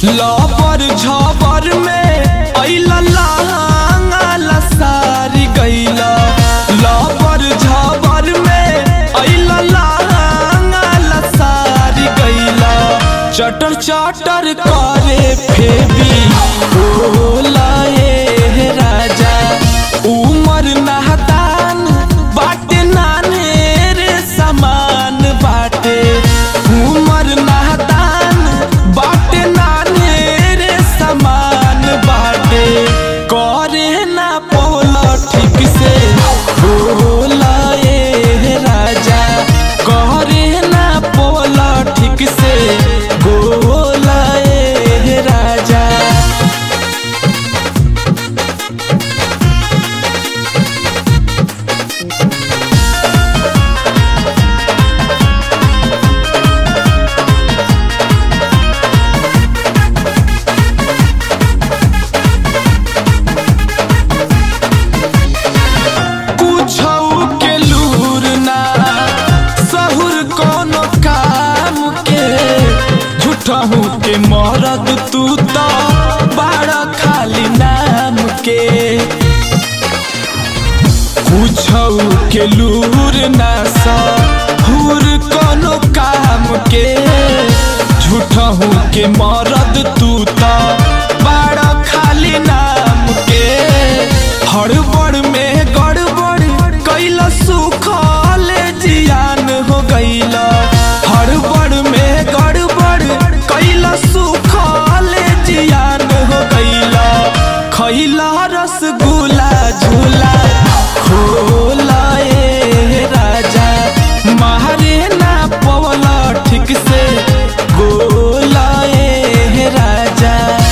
लबर झबर में अइला लहंगा लसारी गइला लबर झबर में अइला लहंगा लसारी गइला चटर चटर करे फेबी होला ए राजा उमर नाहदान बाटे नाने रे समान बाटे उमर नाहदान बाटे नाने रे समान बाटे करे ना पोला ठीक से बोला ए राजा करे ना पोला ठीक से बोला ए राजा कुछऊ के लूर ना सहुर कोनो काम के झूठहू के मरद तू तो बड़ा खाली नाम के कुछऊ के लूर ना सहुर कोनो काम के झूठहू के मरद तू तो बड़ा खाली नाम के हड़बड़ में गड़बड़ कैला सुखल जियान हो गईला हड़बड़ में गड़बड़ कैला सुखल जियान हो गईला खैला रसगुल्ला झूला खोला ए राजा मारे ना पवला ठीक से गोला ए राजा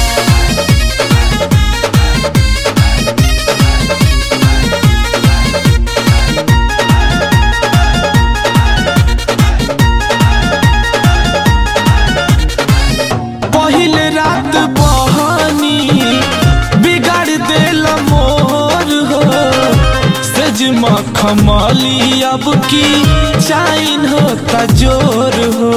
पहिल रात बहनी बिगाड़ देल मोर हो सज मखमली अब की चाइन होता जोर हो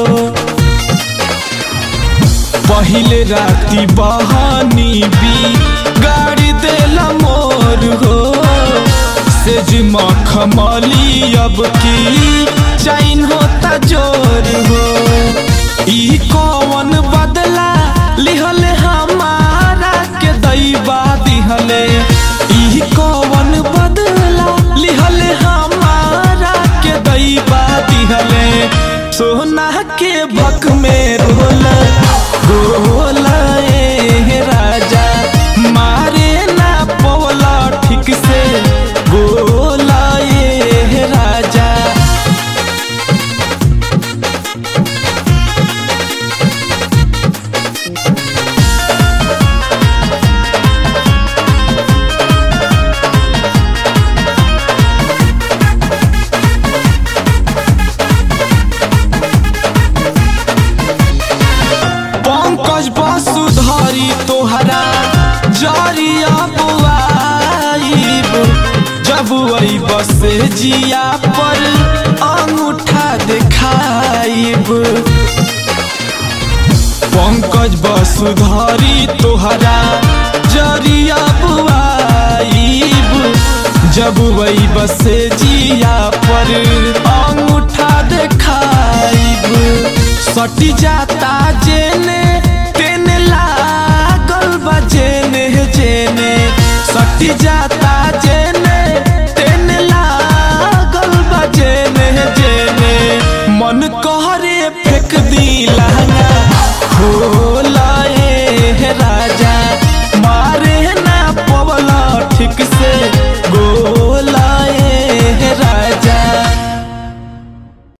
पहिल राती बहनी बिगाड़ देल मोर हो सेज मखमली अब की चाइन होता जोर हो ई कौन बदला लिहले हमारा के दैबा दिहले ई कौन बदला लिहले हमारा के दैबा दिहले सोना के भक में रोला रोला ए राजा मारे ना पवला ठीक से गोला ए राजा पंकज वसुधरी तोहरा जरिया बुआईब जब वही बस जिया पर अंगूठा दिखाइब पंकज वसुधरी तोहरा जरिया बुआईब जब वही बस जिया पर अंगूठा दिखाइब सटी जाता जेने तेने लागल बा जेने जेने सटी जाता जेने